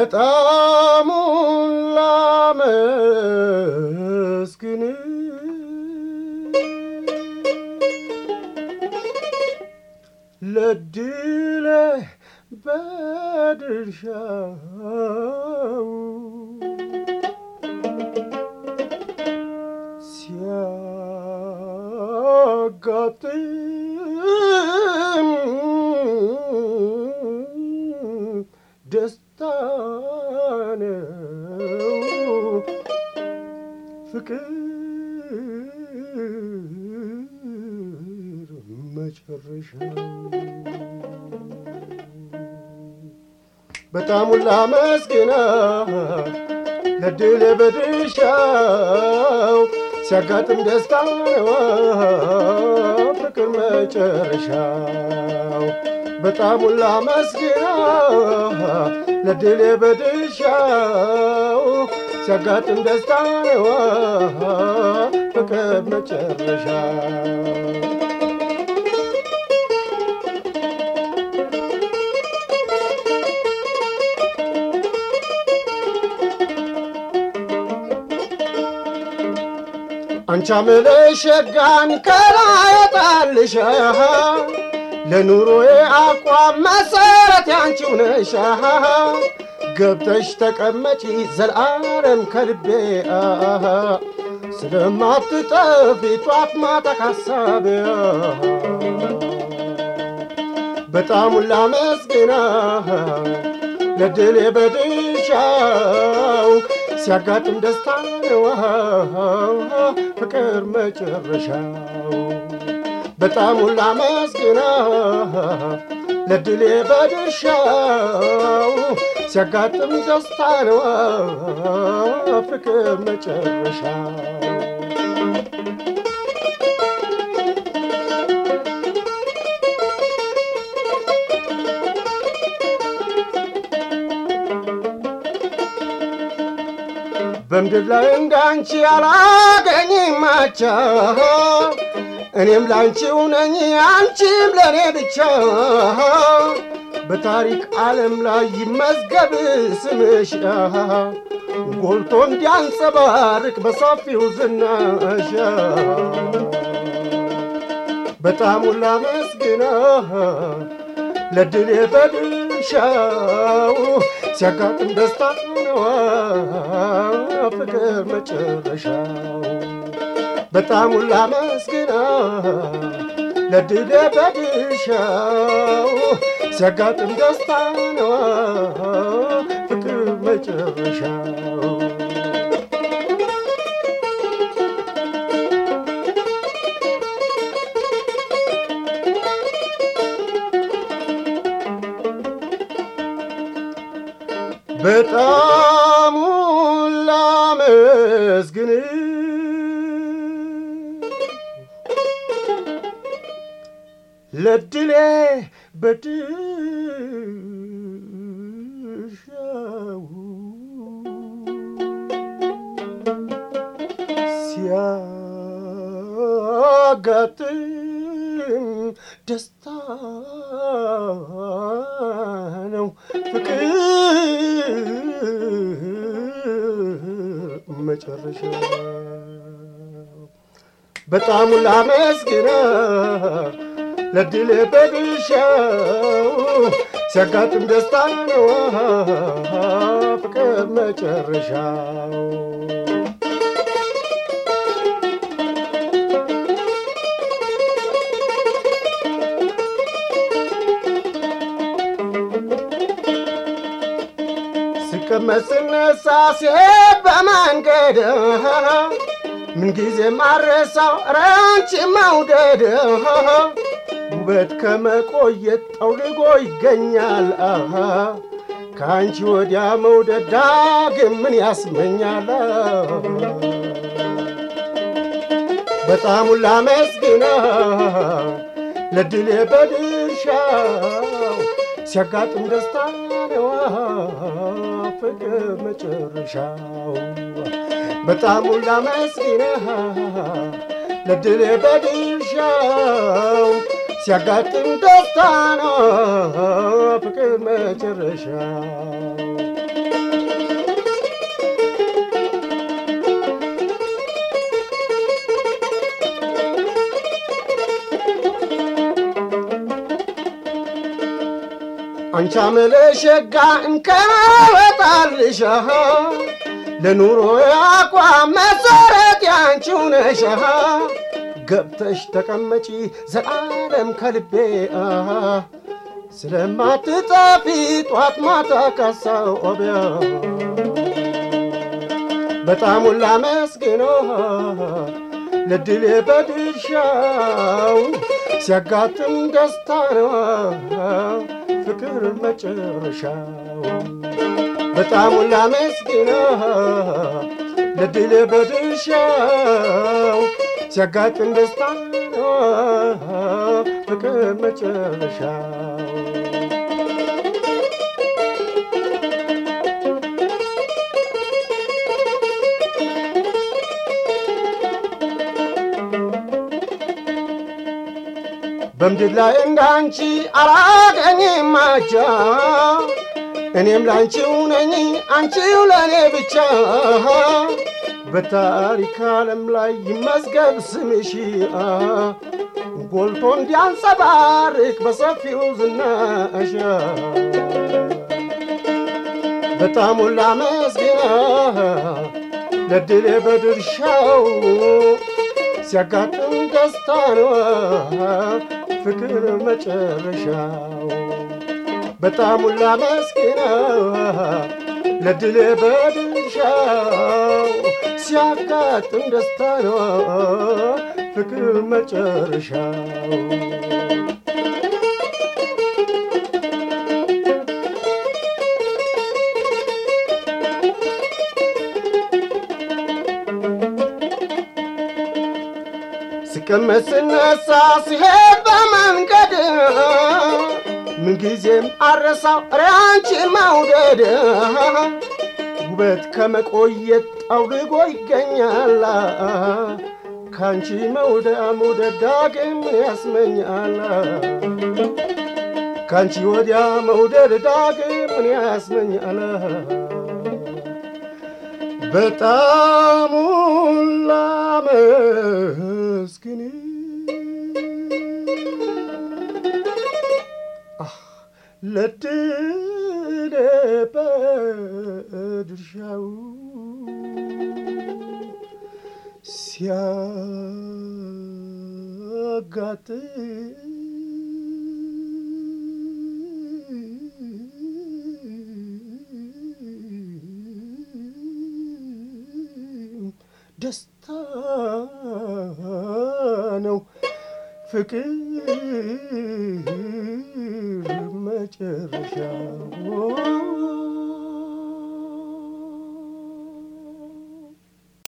በጣሙን ላመስግን ለድለ በድርሻው ሲያጋጥም ደስታ ነው ፍቅር መጨረሻው በጣሙን ላመስግናት ለድል በድርሻው ሲያጋጥም ደስታ ነው ፍቅር መጨረሻው በጣሙን ላመስግናት ለድል በድርሻው ሲያጋጥም ደስታ ነው ፍቅር መጨረሻው አንቻ ምልሸጋን ከላይ ጣልሻ ለኑሮዬ አቋም መሰረት ያንቺው ነሻ ገብተሽ ተቀመጪ ዘልዓለም ከልቤ ስለማትጠፊ ጧት ማታ ካሳቤ በጣሙን ላመስግና ለድሌ በድሻው ሲያጋጥም ደስታ ነው ፍቅር መጨረሻው በጣሙን ላመስግና ለድሌ በድርሻው ሲያጋጥም ደስታ ነው ፍቅር መጨረሻው በምድር ላይ እንዳንቺ አላገኝም አቻ እኔም ላንቺው ነኝ አንቺም ለእኔ ብቻ በታሪክ ዓለም ላይ ይመዝገብ ስምሽ ጎልቶ እንዲያንጸባርቅ በሰፊው ዝናሽ በጣም ሁላ መስግና ለድሌ በድርሻው ሲያጋጥም ደስታ ነው ፍቅር መጨረሻው በጣም ሁላ መስግና ለድሌ በድርሻው ሲያጋጥም ደስታ ነው ፍቅር መጨረሻው በጣም ላመስግን ለድሌ በድሻው ሲያጋጥም ደስታ ነው ፍቅር መጨረሻ በጣም ላመስግና ለድል በድሻው ሲያጋጥም ደስታ ነው ፍቅር መጨረሻው ስቀመጥ ስነሳ ሲሄድ በመንገድ ምንጊዜ ማረሳው ራንቺ መውደድ ውበት ከመቆየት ጠውልጎ ይገኛል ከአንቺ ወዲያ መውደድ ዳግም ምን ያስመኛል በጣም ላመስግና ለድሌ በድርሻው ሲያጋጥም ደስታ ነው ፍቅር መጨረሻው በጣም ላመስግና ለድሌ በድርሻው ሲያጋጥም ደስታ ነው ፍቅር መጨረሻው አንቺ አመለሸጋ እንከበጣልሻ ለኑሮ አቋም መሰረት ያንቺው ነሻ ገብተሽ ተቀመጪ ዘላለም ከልቤ ስለማትጠፊ ጧት ማታ ካሳው ኦቢያ በጣም ሁላ መስግኖ ለድሌ በድርሻው ሲያጋጥም ደስታ ነው ፍቅር መጨረሻው በጣም ሁላ መስግኖ ለድሌ በድርሻው ሲያጋጥም ደስታ ነው ፍቅር መጨረሻው በምድር ላይ እንዳንቺ አላገኝም ማቻ እኔም ላንቺው ነኝ አንቺው ለእኔ ብቻ በታሪክ ዓለም ላይ ይመዝገብ ስምሽ ጎልቶ እንዲያንጸባርቅ በሰፊው ዝናሽ በጣም ሁላ መስግና ለድሌ በድርሻው ሲያጋጥም ደስታ ነው ፍቅር መጨረሻው በጣም ሁላ መስግና ለድሌ በድርሻው ሲያጋጥም ደስታ ነው ፍቅር መጨረሻው ስቀመጥ ስነሳ ሲሄድ በመንገድ ምንጊዜም አረሳው ሪያንቺን መውደድ ውበት ከመቆየት ጠውልጎ ይገኛል ካንቺ መውደ መውደድ ዳግም ያስመኛል ካንቺ ወዲያ መውደድ ዳግም ምን ያስመኛል በጣም ላመስግን ለድሌ በድርሻው ሲያጋጥም ደስታ ነው ፍቅር መጨረሻው